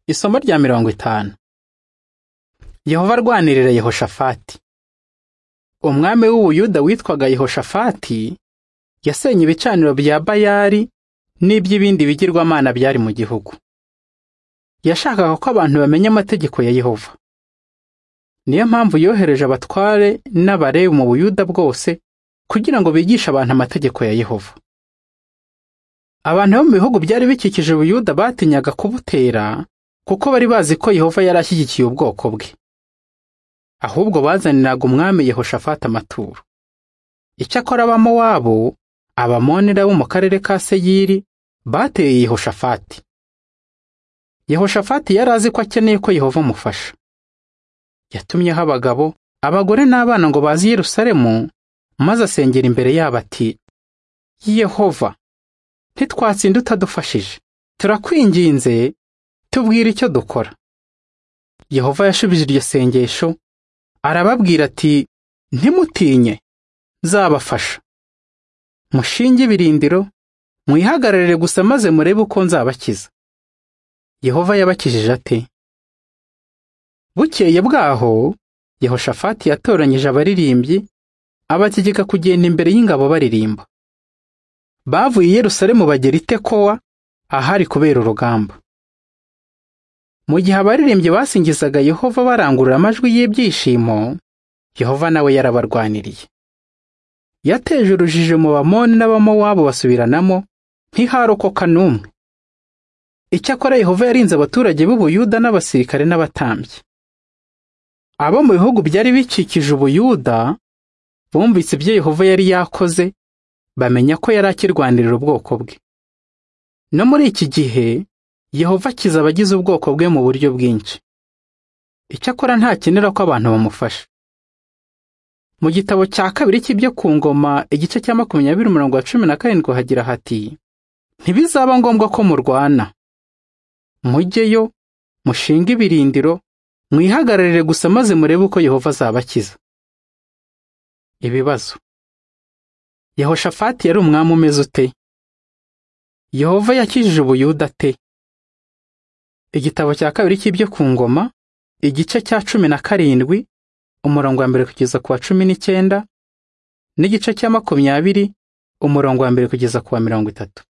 Isomo rya mirongo itanu. Yehova arwanirira Yehoshafati. Umwami w'Ubuyuda witwaga Yehoshafati yasenye ibicaniro bya Bayali n'iby'ibindi bigirwamana byari mu gihugu. Yashakaga ko abantu bamenya amategeko ya Yehova. Niyo mpamvu yohereje abatware n'abarebi mu Buyuda bwose kugira ngo bigishe abantu amategeko ya Yehova. Abantu bo mu bihugu byari bikikije Ubuyuda batinyaga kubutera kuko bari bazi ko Yehova yari ashyigikiye ubwoko bwe. Ahubwo bazaniraga umwami Yehoshafati amaturo. Icyakora Abamowabu, Abamonera bo mu karere ka Seyiri bateye Yehoshafati. Yehoshafati yari azi ko akeneye ko Yehova amufasha. Yatumyeho abagabo, abagore n'abana ngo baze i Yerusalemu maze asengera imbere yabo ati Yehova ntitwatsinda utadufashije turakwinginze tubwire icyo dukora yehova yashubije iryo sengesho arababwira ati ntimutinye nzabafasha mushinge ibirindiro mwihagararire gusa maze murebe uko nzabakiza yehova yabakijije ate bukeye bwaho yehoshafati yatoranyije abaririmbyi abategeka kugenda imbere y'ingabo baririmba bavuye i Yerusalemu bagera i Tekowa ahari kubera urugamba mu gihe abaririmbyi basingizaga Yehova barangurura amajwi y'ibyishimo Yehova nawe yarabarwaniriye yateje urujijo mu bamoni n'abamowabu basubiranamo ntiharokoka n'umwe icyakora Yehova yarinze abaturage b'Ubuyuda n'abasirikare n'abatambyi abo mu bihugu byari bikikije Ubuyuda bumvise ibyo Yehova yari yakoze bamenya ko yari akirwanirira ubwoko bwe no muri iki gihe yehova akiza abagize ubwoko bwe mu buryo bwinshi icyakora ntakenera ko abantu bamufasha mu gitabo cya kabiri cy'ibyo ku ngoma igice cya makumyabiri umurongo wa cumi na karindwi hagira hati ntibizaba ngombwa ko murwana mujyeyo mushinge ibirindiro mwihagararire gusa maze murebe uko yehova azabakiza ibibazo Yehoshafati yari umwami umeze ute Yehova yakijije ubuyuda ate igitabo cya kabiri cy'ibyo ku ngoma igice cya cumi na karindwi umurongo wa mbere kugeza ku wa cumi n'icyenda n'igice cya makumyabiri umurongo wa mbere kugeza ku wa mirongo itatu